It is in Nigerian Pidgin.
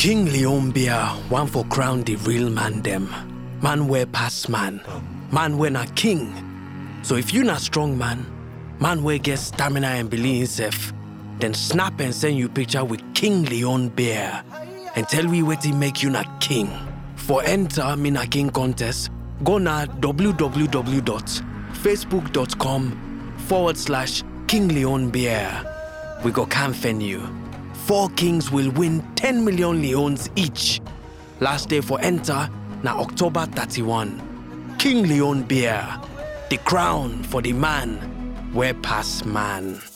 King Leon Beer, one for crown the real man them. Man where pass man. Man when a king. So if you not strong man, man where get stamina and believe himself, then snap and send you picture with King Leon Bear and tell we what he make you not king. For enter me na king contest, go na www.facebook.com forward slash King Leon Bear. We go campaign you. Four kings will win 10 million leons each. Last day for enter na October 31. King Leon Bear, the crown for the man where pass man.